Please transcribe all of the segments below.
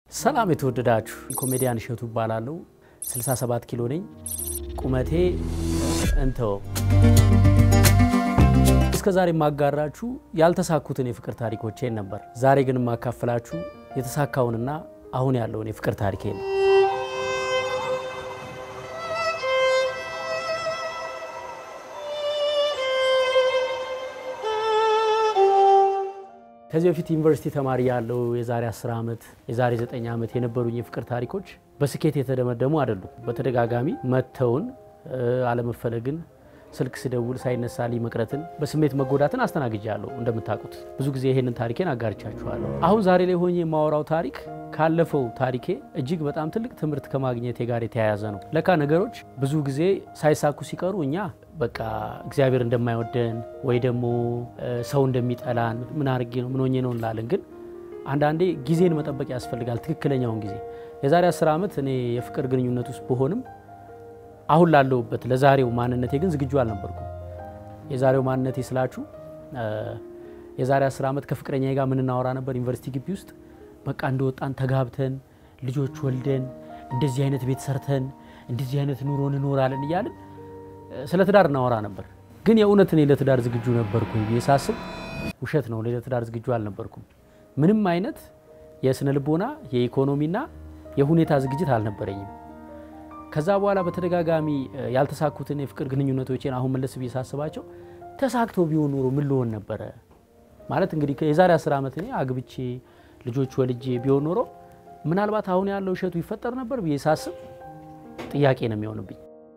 ሰላም የተወደዳችሁ ኮሜዲያን እሸቱ እባላለሁ። 67 ኪሎ ነኝ። ቁመቴ እንተው እስከ ዛሬ የማጋራችሁ ያልተሳኩትን የፍቅር ታሪኮቼን ነበር። ዛሬ ግን የማካፍላችሁ የተሳካውንና አሁን ያለውን የፍቅር ታሪኬ ነው። ከዚህ በፊት ዩኒቨርሲቲ ተማሪ ያለው የዛሬ 10 ዓመት የዛሬ 9 ዓመት የነበሩኝ የፍቅር ታሪኮች በስኬት የተደመደሙ አይደሉም። በተደጋጋሚ መተውን አለመፈለግን፣ ስልክ ስደውል ሳይነሳልኝ መቅረትን፣ በስሜት መጎዳትን አስተናግጃለሁ። እንደምታውቁት ብዙ ጊዜ ይሄንን ታሪኬን አጋርቻችኋለሁ። አሁን ዛሬ ላይ ሆኜ የማወራው ታሪክ ካለፈው ታሪኬ እጅግ በጣም ትልቅ ትምህርት ከማግኘቴ ጋር የተያያዘ ነው። ለካ ነገሮች ብዙ ጊዜ ሳይሳኩ ሲቀሩ እኛ በቃ እግዚአብሔር እንደማይወደን ወይ ደግሞ ሰው እንደሚጠላን ምን አድርጌ ነው ምን ሆኜ ነው እንላለን። ግን አንዳንዴ ጊዜን መጠበቅ ያስፈልጋል፣ ትክክለኛውን ጊዜ። የዛሬ አስር ዓመት እኔ የፍቅር ግንኙነት ውስጥ ብሆንም አሁን ላለሁበት ለዛሬው ማንነቴ ግን ዝግጁ አልነበርኩም። የዛሬው ማንነቴ ስላችሁ የዛሬ አስር ዓመት ከፍቅረኛ ጋር ምንናወራ ነበር ዩኒቨርሲቲ ግቢ ውስጥ በቃ እንደወጣን ተጋብተን ልጆች ወልደን እንደዚህ አይነት ቤት ሰርተን እንደዚህ አይነት ኑሮ እንኖራለን እያልን ስለ ትዳር እናወራ ነበር። ግን የእውነት እኔ ለትዳር ዝግጁ ነበርኩኝ ብዬ ሳስብ ውሸት ነው። እኔ ለትዳር ዝግጁ አልነበርኩም። ምንም አይነት የስነ ልቦና የኢኮኖሚና የሁኔታ ዝግጅት አልነበረኝም። ከዛ በኋላ በተደጋጋሚ ያልተሳኩትን የፍቅር ግንኙነቶችን አሁን መለስ ብዬ ሳስባቸው ተሳክተው ቢሆን ኖሮ ምን ልሆን ነበረ ማለት እንግዲህ የዛሬ አስር ዓመት እኔ አግብቼ ልጆች ወልጄ ቢሆን ኖሮ ምናልባት አሁን ያለው እሸቱ ይፈጠር ነበር ብዬ ሳስብ ጥያቄ ነው የሚሆንብኝ።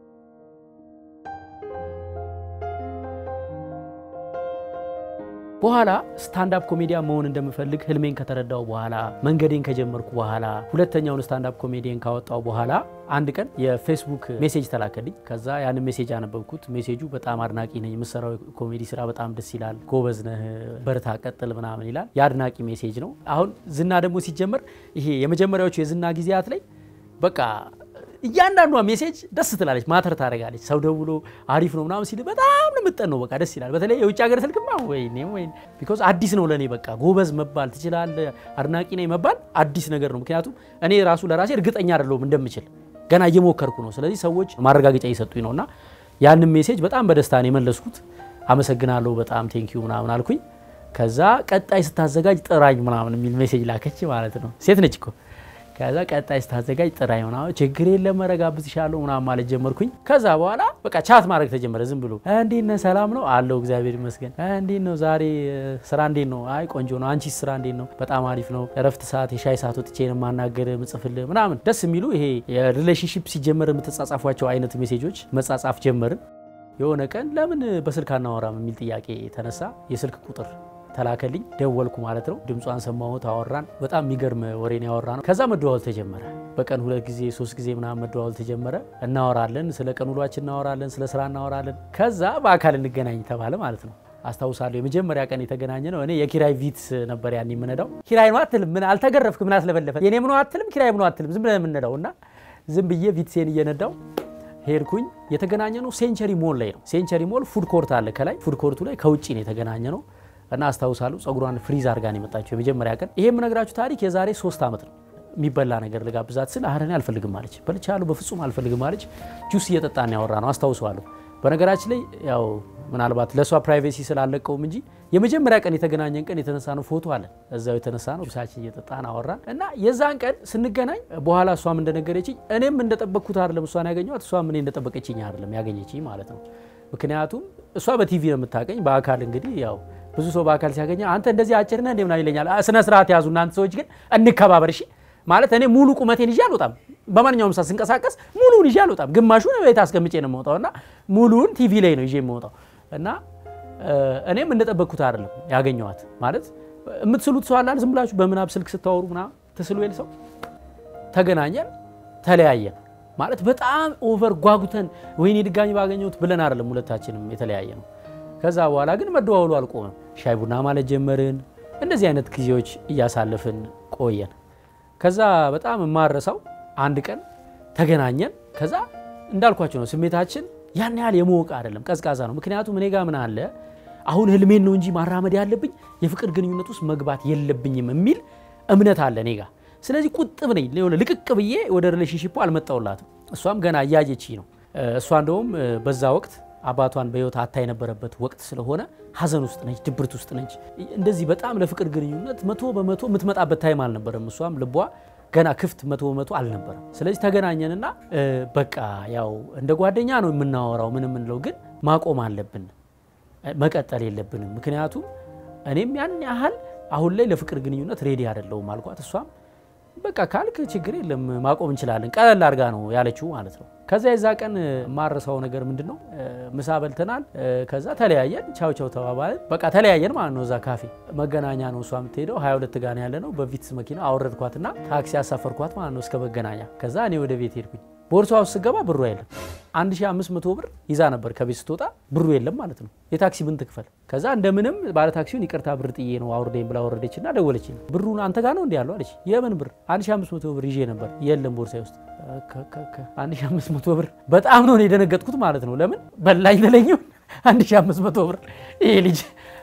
በኋላ ስታንዳፕ ኮሜዲያን መሆን እንደምፈልግ ህልሜን ከተረዳው በኋላ መንገዴን ከጀመርኩ በኋላ ሁለተኛውን ስታንዳፕ ኮሜዲያን ካወጣው በኋላ አንድ ቀን የፌስቡክ ሜሴጅ ተላከልኝ። ከዛ ያንን ሜሴጅ አነበብኩት። ሜሴጁ በጣም አድናቂ ነኝ፣ የምሰራው ኮሜዲ ስራ በጣም ደስ ይላል፣ ጎበዝ ነህ፣ በርታ፣ ቀጥል ምናምን ይላል። የአድናቂ ሜሴጅ ነው። አሁን ዝና ደግሞ ሲጀመር ይሄ የመጀመሪያዎቹ የዝና ጊዜያት ላይ በቃ እያንዳንዷ ሜሴጅ ደስ ትላለች፣ ማተር ታደርጋለች። ሰው ደውሎ አሪፍ ነው ምናምን ሲል በጣም ነው የምጠን ነው በቃ ደስ ይላል። በተለይ የውጭ ሀገር ስልክማ ወይኔ ወይ ቢኮዝ አዲስ ነው ለእኔ በቃ ጎበዝ መባል ትችላለህ፣ አድናቂ ነኝ መባል አዲስ ነገር ነው። ምክንያቱም እኔ ራሱ ለራሴ እርግጠኛ አይደለሁም እንደምችል ገና እየሞከርኩ ነው። ስለዚህ ሰዎች ማረጋገጫ እየሰጡኝ ነው እና ያንን ሜሴጅ በጣም በደስታ ነው የመለስኩት። አመሰግናለሁ በጣም ቴንኪዩ ምናምን አልኩኝ። ከዛ ቀጣይ ስታዘጋጅ ጥራኝ ምናምን የሚል ሜሴጅ ላከች ማለት ነው። ሴት ነች እኮ ከዛ ቀጣይ ስታዘጋጅ ጥራኝ ምናምን ችግር የለም እረጋብዝሻለሁ ምናምን ማለት ጀመርኩኝ። ከዛ በኋላ በቃ ቻት ማድረግ ተጀመረ። ዝም ብሎ እንዴት ነህ ሰላም ነው አለው እግዚአብሔር ይመስገን። እንዴት ነው ዛሬ ስራ እንዴት ነው? አይ ቆንጆ ነው። አንቺስ ስራ እንዴት ነው? በጣም አሪፍ ነው። እረፍት ሰዓት የሻይ ሰዓት ወጥቼ ነው የማናገር ምጽፍልህ ምናምን ደስ የሚሉ ይሄ የሪሌሽንሽፕ ሲጀመር የምትጻጻፏቸው አይነት ሜሴጆች መጻጻፍ ጀመርን። የሆነ ቀን ለምን በስልክ አናወራም የሚል ጥያቄ ተነሳ። የስልክ ቁጥር ተላከልኝ ደወልኩ ማለት ነው። ድምጿን ሰማሁት፣ አወራን። በጣም የሚገርም ወሬን ያወራ ነው። ከዛ መደዋወል ተጀመረ። በቀን ሁለት ጊዜ ሶስት ጊዜ ምናምን መደዋወል ተጀመረ። እናወራለን፣ ስለ ቀን ውሏችን እናወራለን፣ ስለ ስራ እናወራለን። ከዛ በአካል እንገናኝ ተባለ ማለት ነው። አስታውሳለሁ የመጀመሪያ ቀን የተገናኘ ነው። እኔ የኪራይ ቪትስ ነበር ያን የምነዳው። ኪራይ ነው አትልም፣ ምን አልተገረፍክ፣ ምን አስለበለፈ፣ የኔ ምነው አትልም፣ ኪራይ ምነው አትልም፣ ዝም ብለህ የምነዳው እና ዝም ብዬ ቪትሴን እየነዳው ሄድኩኝ። የተገናኘ ነው ሴንቸሪ ሞል ላይ ነው። ሴንቸሪ ሞል ፉድ ኮርት አለ ከላይ፣ ፉድ ኮርቱ ላይ ከውጭ ነው የተገናኘ ነው እና አስታውሳለሁ ጸጉሯን ፍሪዝ አድርጋ ነው የመጣችው የመጀመሪያ ቀን። ይሄ የምነግራችሁ ታሪክ የዛሬ ሶስት ዓመት ነው። የሚበላ ነገር ልጋብዛት ስል አረ እኔ አልፈልግም አለች። በልቻለሁ፣ በፍጹም አልፈልግም አለች። ጁስ እየጠጣን ያወራ ነው አስታውሰዋለሁ። በነገራችን ላይ ያው ምናልባት ለእሷ ፕራይቬሲ ስላለቀውም እንጂ የመጀመሪያ ቀን የተገናኘን ቀን የተነሳ ነው ፎቶ አለ እዛው የተነሳ ነው። ጁሳችን እየጠጣን አወራን እና የዛን ቀን ስንገናኝ በኋላ እሷም እንደነገረችኝ እኔም እንደጠበቅኩት አይደለም እሷን ያገኘኋት፣ እሷም እኔ እንደጠበቀችኝ አይደለም ያገኘችኝ ማለት ነው። ምክንያቱም እሷ በቲቪ ነው የምታቀኝ፣ በአካል እንግዲህ ያው ብዙ ሰው በአካል ሲያገኘ አንተ እንደዚህ አጭር ነህ እንደ ምናምን ይለኛል። ስነ ስርዓት ያዙ እናንተ ሰዎች ግን እንከባበር እሺ። ማለት እኔ ሙሉ ቁመቴን ይዤ አልወጣም። በማንኛውም ሰዓት ስንቀሳቀስ ሙሉን ይዤ አልወጣም። ግማሹን ቤት አስቀምጬ ነው የምወጣው እና ሙሉን ቲቪ ላይ ነው ይዤ የምወጣው እና እኔም እንደጠበቅኩት አይደለም ያገኘኋት። ማለት የምትስሉት ሰው አላል ዝም ብላችሁ በምናብ ስልክ ስታወሩ ምናምን ትስሉ የለ ሰው ተገናኘን፣ ተለያየን። ማለት በጣም ኦቨር ጓጉተን ወይኔ ድጋሚ ባገኘሁት ብለን አይደለም ሁለታችንም የተለያየ ነው። ከዛ በኋላ ግን መደዋወሉ አልቆመም። ሻይ ቡና ማለት ጀመርን። እንደዚህ አይነት ጊዜዎች እያሳለፍን ቆየን። ከዛ በጣም የማረሳው አንድ ቀን ተገናኘን። ከዛ እንዳልኳቸው ነው ስሜታችን ያን ያህል የመወቅ አይደለም፣ ቀዝቃዛ ነው። ምክንያቱም እኔ ጋር ምን አለ አሁን ህልሜን ነው እንጂ ማራመድ ያለብኝ የፍቅር ግንኙነት ውስጥ መግባት የለብኝም የሚል እምነት አለ እኔ ጋር። ስለዚህ ቁጥብ ነኝ። የሆነ ልቅቅ ብዬ ወደ ሪሌሽንሺፑ አልመጣውላትም። እሷም ገና እያየች ነው። እሷ እንደውም በዛ ወቅት አባቷን በህይወት አታ የነበረበት ወቅት ስለሆነ ሀዘን ውስጥ ነች፣ ድብርት ውስጥ ነች። እንደዚህ በጣም ለፍቅር ግንኙነት መቶ በመቶ የምትመጣበት ታይም አልነበረም። እሷም ልቧ ገና ክፍት መቶ በመቶ አልነበረም። ስለዚህ ተገናኘንና በቃ ያው እንደ ጓደኛ ነው የምናወራው ምን የምንለው፣ ግን ማቆም አለብን፣ መቀጠል የለብንም። ምክንያቱም እኔም ያን ያህል አሁን ላይ ለፍቅር ግንኙነት ሬዲ አይደለሁም አልኳት። እሷም በቃ ካልክ ችግር የለም ማቆም እንችላለን፣ ቀለል አድርጋ ነው ያለችው ማለት ነው። ከዛ የዛ ቀን የማረሳው ነገር ምንድን ነው፣ ምሳ በልተናል። ከዛ ተለያየን፣ ቻው ቻው ተባባልን። በቃ ተለያየን ማለት ነው። እዛ ካፌ መገናኛ ነው እሷ የምትሄደው፣ 22 ጋር ያለ ነው። በቪትስ መኪና አወረድኳትና ታክሲ አሳፈርኳት ማለት ነው እስከ መገናኛ። ከዛ እኔ ወደ ቤት ሄድኩኝ። ቦርሷ ውስጥ ስገባ ብሩ የለም። 1500 ብር ይዛ ነበር ከቤት ስትወጣ፣ ብሩ የለም ማለት ነው። የታክሲ ብን ትክፈል። ከዛ እንደምንም ባለ ታክሲውን ይቅርታ ብር ጥዬ ነው አውርደኝ ብላ ወረደች እና ደወለች። ብሩን አንተ ጋር ነው እንዲ ያለው አለች። የምን ብር? 1500 ብር ይዤ ነበር። የለም ቦርሳ ውስጥ 1500 ብር። በጣም ነው የደነገጥኩት ማለት ነው። ለምን በላኝ ተለኝም 1500 ብር ይሄ ልጅ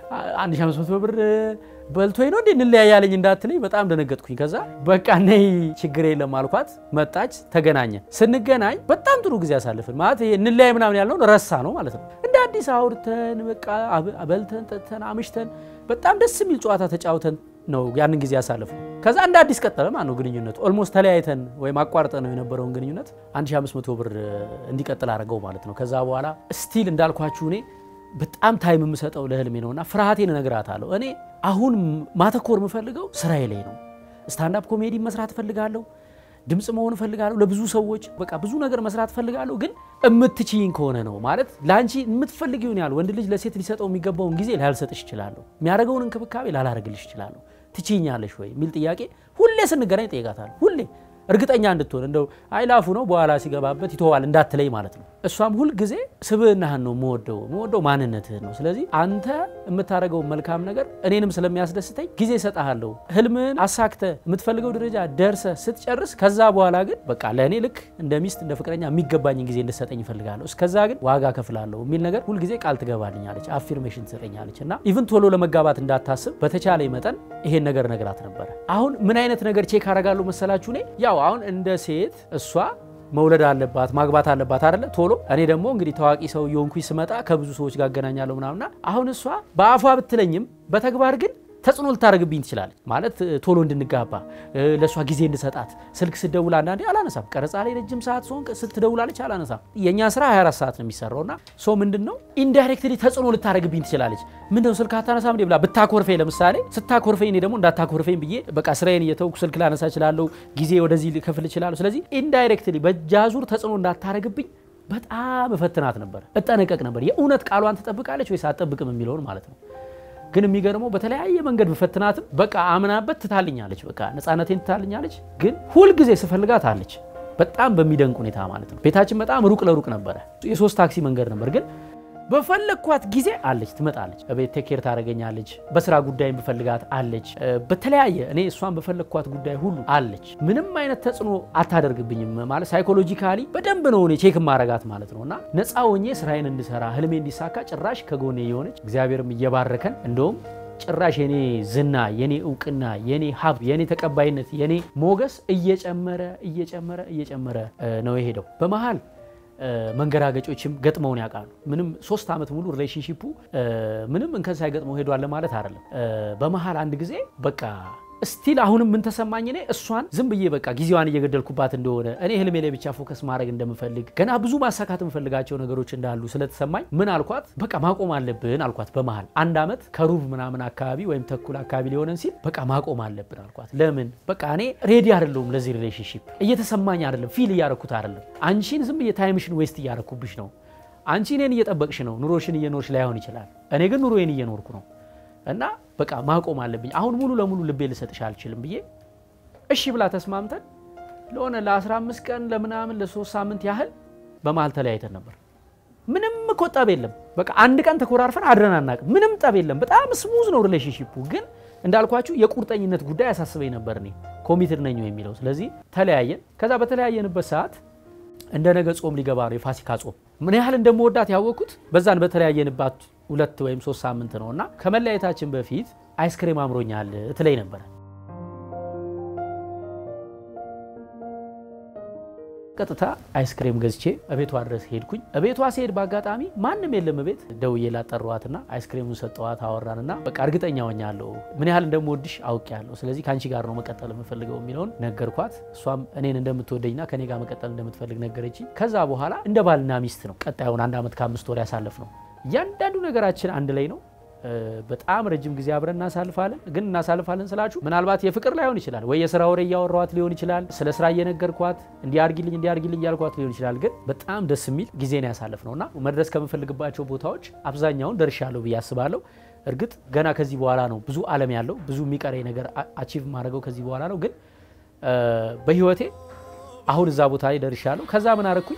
1500 ብር በልቶኝ ነው እንዴ እንለያያለኝ እንዳትለኝ በጣም ደነገጥኩኝ። ከዛ በቃ ነይ ችግር የለም አልኳት። መጣች፣ ተገናኘን። ስንገናኝ በጣም ጥሩ ጊዜ አሳልፍን ማለት ይሄ እንለያይ ምናምን ያለውን ረሳ ነው ማለት ነው። እንደ አዲስ አውርተን በቃ በልተን ጠጥተን አምሽተን በጣም ደስ የሚል ጨዋታ ተጫውተን ነው ያንን ጊዜ ያሳልፍ ነው። ከዛ እንደ አዲስ ቀጠለ ማለት ነው ግንኙነቱ። ኦልሞስት ተለያይተን ወይም አቋርጠ ነው የነበረውን ግንኙነት 1500 ብር እንዲቀጥል አድርገው ማለት ነው። ከዛ በኋላ ስቲል እንዳልኳችሁ እኔ በጣም ታይም የምሰጠው ለህልሜ ነውና ፍርሃቴን እነግራታለሁ። እኔ አሁን ማተኮር የምፈልገው ስራዬ ላይ ነው። ስታንዳፕ ኮሜዲ መስራት እፈልጋለሁ። ድምፅ መሆን እፈልጋለሁ። ለብዙ ሰዎች በቃ ብዙ ነገር መስራት እፈልጋለሁ። ግን እምትችይኝ ከሆነ ነው ማለት ለአንቺ የምትፈልጊውን ያህል ወንድ ልጅ ለሴት ሊሰጠው የሚገባውን ጊዜ ላልሰጥሽ እችላለሁ። የሚያደርገውን እንክብካቤ ላላደርግልሽ እችላለሁ። ትችይኛለሽ ወይ የሚል ጥያቄ ሁሌ ስንገናኝ ጠይቃታለሁ። ሁሌ እርግጠኛ እንድትሆን እንደው አይላፉ ነው በኋላ ሲገባበት ይተዋል እንዳትለይ ማለት ነው። እሷም ሁል ጊዜ ስብዕናህን ነው የምወደው የምወደው ማንነትህን ነው። ስለዚህ አንተ የምታደርገው መልካም ነገር እኔንም ስለሚያስደስተኝ ጊዜ እሰጥሃለሁ። ህልምህን አሳክተ የምትፈልገው ደረጃ ደርሰ ስትጨርስ ከዛ በኋላ ግን በቃ ለእኔ ልክ እንደ ሚስት እንደ ፍቅረኛ የሚገባኝን ጊዜ እንድሰጠኝ እፈልጋለሁ። እስከዛ ግን ዋጋ ከፍላለሁ የሚል ነገር ሁልጊዜ ቃል ትገባልኛለች፣ አፊርሜሽን ትሰጠኛለች እና ኢቭን ቶሎ ለመጋባት እንዳታስብ በተቻለ መጠን ይሄን ነገር ነግራት ነበረ። አሁን ምን አይነት ነገር ቼክ አደርጋለሁ መሰላችሁ? እኔ ያው አሁን እንደ ሴት እሷ መውለድ አለባት ማግባት አለባት አይደለ? ቶሎ እኔ ደግሞ እንግዲህ ታዋቂ ሰው የሆንኩኝ ስመጣ ከብዙ ሰዎች ጋር አገናኛለሁ ምናምና አሁን እሷ በአፏ ብትለኝም በተግባር ግን ተጽዕኖ ልታደርግብኝ ትችላለች። ማለት ቶሎ እንድንጋባ ለእሷ ጊዜ እንድሰጣት ስልክ ስደውል አንዳንዴ አላነሳም። ቀረጻ ላይ ረጅም ሰዓት ሲሆን ስትደውላለች አላነሳም። የእኛ ስራ 24 ሰዓት ነው የሚሰራው እና ሰው ምንድን ነው ኢንዳይሬክትሊ ተጽዕኖ ልታደርግብኝ ትችላለች። ምንድነው ስልክ አታነሳም እንዴ ብላ ብታኮርፈኝ፣ ለምሳሌ ስታኮርፈኝ እኔ ደግሞ እንዳታኮርፈኝ ብዬ በቃ ስራዬን እየተውኩ ስልክ ላነሳ እችላለሁ፣ ጊዜ ወደዚህ ልከፍል እችላለሁ። ስለዚህ ኢንዳይሬክትሊ በእጃዙር ተጽዕኖ እንዳታደርግብኝ በጣም እፈትናት ነበር፣ እጠነቀቅ ነበር። የእውነት ቃሏን ትጠብቃለች ወይስ አትጠብቅም የሚለውን ማለት ነው። ግን የሚገርመው በተለያየ መንገድ ብፈትናትም በቃ አምናበት ትታልኛለች። በቃ ነፃነቴን ትታልኛለች። ግን ሁልጊዜ ስፈልጋት አለች። በጣም በሚደንቅ ሁኔታ ማለት ነው። ቤታችን በጣም ሩቅ ለሩቅ ነበረ። የሶስት ታክሲ መንገድ ነበር ግን በፈለግኳት ጊዜ አለች፣ ትመጣለች። በቤት ቴኬር ታደርገኛለች። በስራ ጉዳይም ብፈልጋት አለች። በተለያየ እኔ እሷን በፈለግኳት ጉዳይ ሁሉ አለች። ምንም አይነት ተጽዕኖ አታደርግብኝም ማለት ሳይኮሎጂካሊ በደንብ ነው እኔ ቼክ ማረጋት ማለት ነው። እና ነፃ ሆኜ ስራዬን እንድሰራ ህልሜ እንዲሳካ ጭራሽ ከጎኔ የሆነች እግዚአብሔርም እየባረከን እንደውም ጭራሽ የኔ ዝና የኔ እውቅና የኔ ሀብት የኔ ተቀባይነት የኔ ሞገስ እየጨመረ እየጨመረ እየጨመረ ነው የሄደው በመሀል መንገራገጮችም ገጥመውን ያውቃሉ። ምንም ሶስት ዓመት ሙሉ ሪሌሽንሺፑ ምንም እንከን ሳይገጥመው ሄዷል ማለት አይደለም። በመሀል አንድ ጊዜ በቃ ስቲል አሁንም ምን ተሰማኝ እኔ እሷን ዝም ብዬ በቃ ጊዜዋን እየገደልኩባት እንደሆነ እኔ ህልሜ ላይ ብቻ ፎከስ ማድረግ እንደምፈልግ ገና ብዙ ማሳካት የምፈልጋቸው ነገሮች እንዳሉ ስለተሰማኝ ምን አልኳት፣ በቃ ማቆም አለብን አልኳት። በመሀል አንድ ዓመት ከሩብ ምናምን አካባቢ ወይም ተኩል አካባቢ ሊሆነን ሲል በቃ ማቆም አለብን አልኳት። ለምን በቃ እኔ ሬዲ አይደለሁም ለዚህ ሪሌሽንሺፕ፣ እየተሰማኝ አይደለም፣ ፊል እያረኩት አይደለም። አንቺን ዝም ብዬ ታይምሽን ዌስት እያረኩብሽ ነው። አንቺ እኔን እየጠበቅሽ ነው፣ ኑሮሽን እየኖርሽ ላይሆን ይችላል። እኔ ግን ኑሮዬን እየኖርኩ ነው እና በቃ ማቆም አለብኝ። አሁን ሙሉ ለሙሉ ልቤ ልሰጥሽ አልችልም ብዬ እሺ ብላ ተስማምተን ለሆነ ለ15 ቀን ለምናምን ለሶስት ሳምንት ያህል በመሀል ተለያይተን ነበር። ምንም እኮ ጠብ የለም። በቃ አንድ ቀን ተኮራርፈን አድረን አናውቅም። ምንም ጠብ የለም። በጣም ስሙዝ ነው ሪሌሽንሺፑ። ግን እንዳልኳችሁ የቁርጠኝነት ጉዳይ ያሳስበኝ ነበር እኔ ኮሚትድ ነኝ የሚለው። ስለዚህ ተለያየን። ከዛ በተለያየንበት ሰዓት እንደ ነገ ጾም ሊገባ ነው የፋሲካ ጾም። ምን ያህል እንደምወዳት ያወቅኩት በዛን በተለያየንባት ሁለት ወይም ሶስት ሳምንት ነው እና ከመለያየታችን በፊት አይስክሬም አምሮኛል እትለኝ ነበረ። ቀጥታ አይስክሬም ገዝቼ እቤቷ ድረስ ሄድኩኝ። እቤቷ ሲሄድ በአጋጣሚ ማንም የለም እቤት። ደውዬ ላጠሯትና አይስክሬሙን ሰጠዋት፣ አወራንና በቃ እርግጠኛ ሆኛለሁ ምን ያህል እንደምወድሽ አውቄያለሁ። ስለዚህ ከአንቺ ጋር ነው መቀጠል የምፈልገው የሚለውን ነገርኳት። እሷም እኔን እንደምትወደኝና ከኔ ጋር መቀጠል እንደምትፈልግ ነገረች። ከዛ በኋላ እንደ ባልና ሚስት ነው ቀጣዩን አንድ ዓመት ከአምስት ወር ያሳለፍ ነው። እያንዳንዱ ነገራችን አንድ ላይ ነው። በጣም ረጅም ጊዜ አብረን እናሳልፋለን። ግን እናሳልፋለን ስላችሁ ምናልባት የፍቅር ላይሆን ይችላል ወይ የስራ ወሬ እያወራኋት ሊሆን ይችላል። ስለ ስራ እየነገርኳት እንዲያርግልኝ እንዲያርግልኝ እያልኳት ሊሆን ይችላል። ግን በጣም ደስ የሚል ጊዜ ነው ያሳለፍ ነው እና መድረስ ከምፈልግባቸው ቦታዎች አብዛኛውን ደርሻለሁ ብዬ አስባለሁ። እርግጥ ገና ከዚህ በኋላ ነው ብዙ ዓለም ያለው ብዙ የሚቀረኝ ነገር አቺቭ ማድረገው ከዚህ በኋላ ነው። ግን በህይወቴ አሁን እዛ ቦታ ላይ ደርሻለሁ። ከዛ ምን አረኩኝ?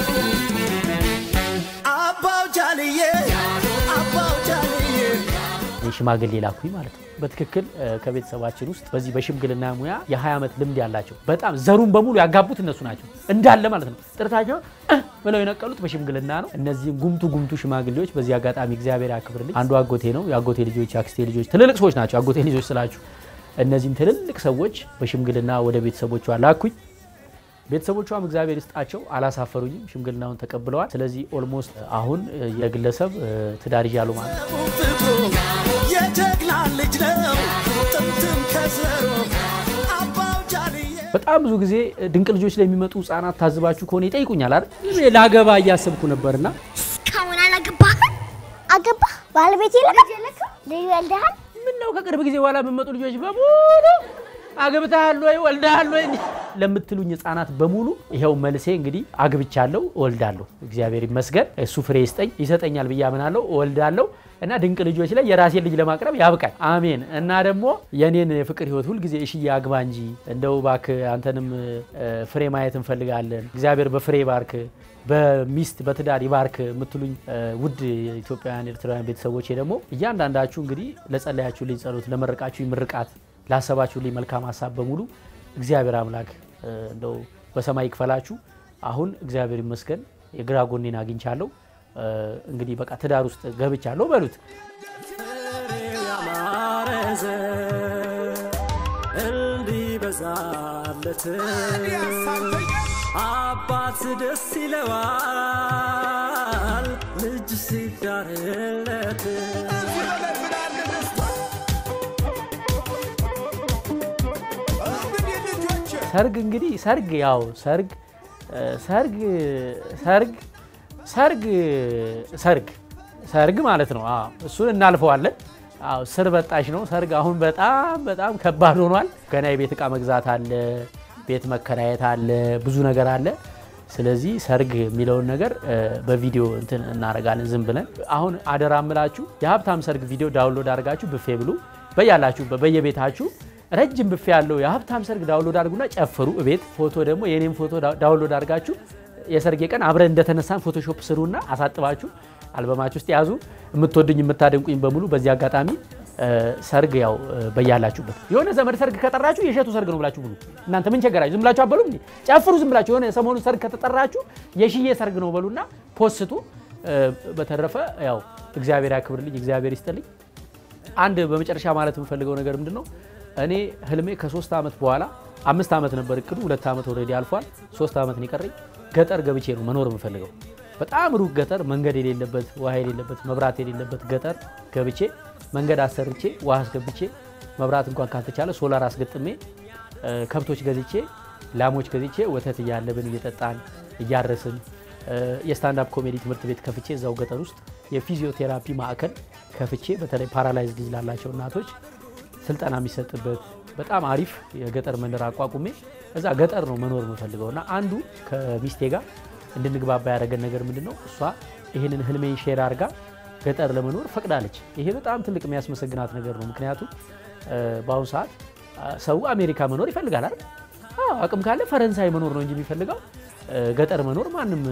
አባው ጃልዬ አባው ጃልዬ ሽማግሌ ላኩኝ ማለት ነው። በትክክል ከቤተሰባችን ውስጥ በዚህ በሽምግልና ሙያ የ20 ዓመት ልምድ ያላቸው በጣም ዘሩን በሙሉ ያጋቡት እነሱ ናቸው እንዳለ ማለት ነው። ጥርታቸው ብለው የነቀሉት በሽምግልና ነው። እነዚህም ጉምቱ ጉምቱ ሽማግሌዎች በዚህ አጋጣሚ እግዚአብሔር ያክብርልኝ። አንዱ አጎቴ ነው። የአጎቴ ልጆች፣ የአክስቴ ልጆች ትልልቅ ሰዎች ናቸው። አጎቴ ልጆች ስላችሁ እነዚህም ትልልቅ ሰዎች በሽምግልና ወደ ቤተሰቦቿ ላኩኝ። ቤተሰቦቿም እግዚአብሔር ይስጣቸው አላሳፈሩኝም። ሽምግልናውን ተቀብለዋል። ስለዚህ ኦልሞስት አሁን የግለሰብ ትዳር ይዣለሁ ማለት ነው። ፍቅሩ የጀግና ልጅ ነው ጥንትም ከዘሮ አባው ጃልዬ በጣም ብዙ ጊዜ ድንቅ ልጆች ላይ የሚመጡ ህጻናት ታዝባችሁ ከሆነ ይጠይቁኛል አይደል ላገባ እያሰብኩ ነበርና እስካሁን አላገባህም? አገባህ? ባለቤት የለህም? ልዩ ወልደሃል? ምን ነው ከቅርብ ጊዜ በኋላ የሚመጡ ልጆች በሙሉ አግብተሃል ወይ ወልደሃል ወይ ለምትሉኝ ህጻናት በሙሉ ይኸው መልሴ እንግዲህ አግብቻለሁ፣ እወልዳለሁ። እግዚአብሔር ይመስገን እሱ ፍሬ ይስጠኝ ይሰጠኛል ብዬ አምናለሁ። እወልዳለሁ እና ድንቅ ልጆች ላይ የራሴን ልጅ ለማቅረብ ያብቃል። አሜን። እና ደግሞ የኔን የፍቅር ህይወት ሁልጊዜ እሽዬ አግባ እንጂ እንደው እባክህ አንተንም ፍሬ ማየት እንፈልጋለን። እግዚአብሔር በፍሬ ባርክ በሚስት በትዳር ይባርክ የምትሉኝ ውድ ኢትዮጵያውያን ኤርትራውያን ቤተሰቦቼ ደግሞ እያንዳንዳችሁ እንግዲህ ለጸለያችሁልኝ ጸሎት፣ ለመረቃችሁ ምርቃት፣ ላሰባችሁልኝ መልካም ሀሳብ በሙሉ እግዚአብሔር አምላክ እንደው በሰማይ ይክፈላችሁ። አሁን እግዚአብሔር ይመስገን የግራ ጎኔን አግኝቻለሁ። እንግዲህ በቃ ትዳር ውስጥ ገብቻለሁ በሉት። ያማረ ዘር እንዲበዛለት አባት ደስ ይለዋል ልጅ ሲዳርለት ሰርግ እንግዲህ ሰርግ ያው ሰርግ ሰርግ ሰርግ ሰርግ ሰርግ ሰርግ ማለት ነው። አዎ እሱን እናልፈዋለን። አዎ ስር በጣሽ ነው ሰርግ። አሁን በጣም በጣም ከባድ ሆኗል። ገና የቤት እቃ መግዛት አለ፣ ቤት መከራየት አለ፣ ብዙ ነገር አለ። ስለዚህ ሰርግ የሚለውን ነገር በቪዲዮ እንትን እናደርጋለን ዝም ብለን። አሁን አደራ እምላችሁ የሀብታም ሰርግ ቪዲዮ ዳውንሎድ አድርጋችሁ ብፌ ብሉ። በያላችሁ በየቤታችሁ ረጅም ብፌ ያለው የሀብታም ሰርግ ዳውንሎድ አድርጉና ጨፍሩ። እቤት ፎቶ ደግሞ የኔም ፎቶ ዳውንሎድ አድርጋችሁ የሰርጌ ቀን አብረን እንደተነሳን ፎቶሾፕ ስሩና አሳጥባችሁ አልበማችሁ ውስጥ ያዙ። የምትወዱኝ የምታደንቁኝ በሙሉ በዚህ አጋጣሚ ሰርግ ያው በያላችሁበት የሆነ ዘመድ ሰርግ ከጠራችሁ የሸቱ ሰርግ ነው ብላችሁ ብሉ። እናንተ ምን ቸገራችሁ? ዝም ብላችሁ አበሉ እንዴ? ጨፍሩ። ዝም ብላችሁ የሆነ ሰሞኑ ሰርግ ከተጠራችሁ የሽዬ ሰርግ ነው በሉና ፖስቱ። በተረፈ ያው እግዚአብሔር ያክብርልኝ፣ እግዚአብሔር ይስጥልኝ። አንድ በመጨረሻ ማለት የምፈልገው ነገር ምንድን ነው? እኔ ህልሜ ከሶስት ዓመት በኋላ አምስት ዓመት ነበር እቅዱ፣ ሁለት ዓመት ኦልሬዲ አልፏል። ሶስት ዓመት ነው የቀረኝ። ገጠር ገብቼ ነው መኖር የምፈልገው። በጣም ሩቅ ገጠር፣ መንገድ የሌለበት፣ ውሃ የሌለበት፣ መብራት የሌለበት ገጠር ገብቼ መንገድ አሰርቼ ውሃ አስገብቼ መብራት እንኳን ካልተቻለ ሶላር አስገጥሜ ከብቶች ገዝቼ ላሞች ገዝቼ ወተት እያለብን እየጠጣን እያረስን የስታንዳፕ ኮሜዲ ትምህርት ቤት ከፍቼ እዛው ገጠር ውስጥ የፊዚዮቴራፒ ማዕከል ከፍቼ በተለይ ፓራላይዝ ልጅ ላላቸው እናቶች ስልጠና የሚሰጥበት በጣም አሪፍ የገጠር መንደር አቋቁሜ እዛ ገጠር ነው መኖር የምፈልገው እና አንዱ ከሚስቴ ጋር እንድንግባባ ያደረገን ነገር ምንድን ነው? እሷ ይህንን ህልሜን ሼር አድርጋ ገጠር ለመኖር ፈቅዳለች። ይሄ በጣም ትልቅ የሚያስመሰግናት ነገር ነው። ምክንያቱም በአሁኑ ሰዓት ሰው አሜሪካ መኖር ይፈልጋል አይደል? አዎ፣ አቅም ካለ ፈረንሳይ መኖር ነው እንጂ የሚፈልገው ገጠር መኖር ማንም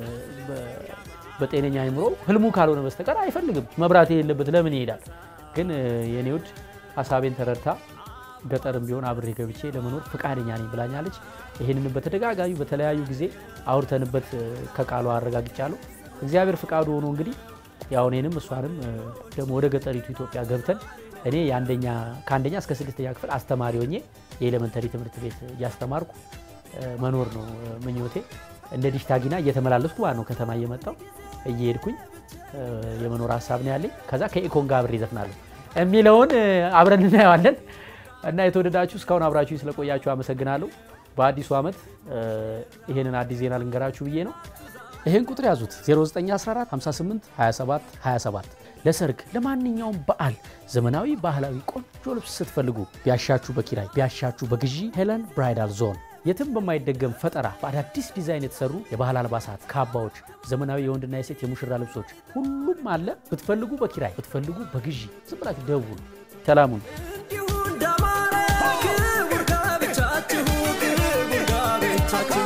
በጤነኛ አይምሮ ህልሙ ካልሆነ በስተቀር አይፈልግም። መብራት የሌለበት ለምን ይሄዳል? ግን የኔ ውድ ሀሳቤን ተረድታ ገጠርም ቢሆን አብሬ ገብቼ ለመኖር ፈቃደኛ ነኝ ብላኛለች። ይህንን በተደጋጋሚ በተለያዩ ጊዜ አውርተንበት ከቃሏ አረጋግጫለሁ። እግዚአብሔር ፍቃዱ ሆኖ እንግዲህ ያው እኔንም እሷንም ደግሞ ወደ ገጠሪቱ ኢትዮጵያ ገብተን እኔ የአንደኛ ከአንደኛ እስከ ስድስተኛ ክፍል አስተማሪ ሆኜ የኤሌመንተሪ ትምህርት ቤት እያስተማርኩ መኖር ነው ምኞቴ። እንደ ዲሽታጊና እየተመላለስኩ ማለት ነው ከተማ እየመጣው እየሄድኩኝ የመኖር ሀሳብ ነው ያለኝ። ከዛ ከኢኮን ጋር አብሬ ዘፍናለሁ የሚለውን አብረን እናየዋለን። እና የተወደዳችሁ እስካሁን አብራችሁ ስለቆያችሁ አመሰግናለሁ። በአዲሱ ዓመት ይሄንን አዲስ ዜና ልንገራችሁ ብዬ ነው። ይህን ቁጥር ያዙት 0914 58 27 27 ለሰርግ ለማንኛውም በዓል ዘመናዊ ባህላዊ ቆንጆ ልብስ ስትፈልጉ ቢያሻችሁ በኪራይ ቢያሻችሁ በግዢ ሄለን ብራይዳል ዞን የትም በማይደገም ፈጠራ በአዳዲስ ዲዛይን የተሰሩ የባህል አልባሳት፣ ካባዎች፣ ዘመናዊ የወንድና የሴት የሙሽራ ልብሶች ሁሉም አለ። ብትፈልጉ በኪራይ ብትፈልጉ በግዢ ዝም ብላችሁ ደውሉ። ሰላሙን እንዲሁ እንዳማረ ክቡር ጋብቻችሁ ክቡር ጋብቻችሁ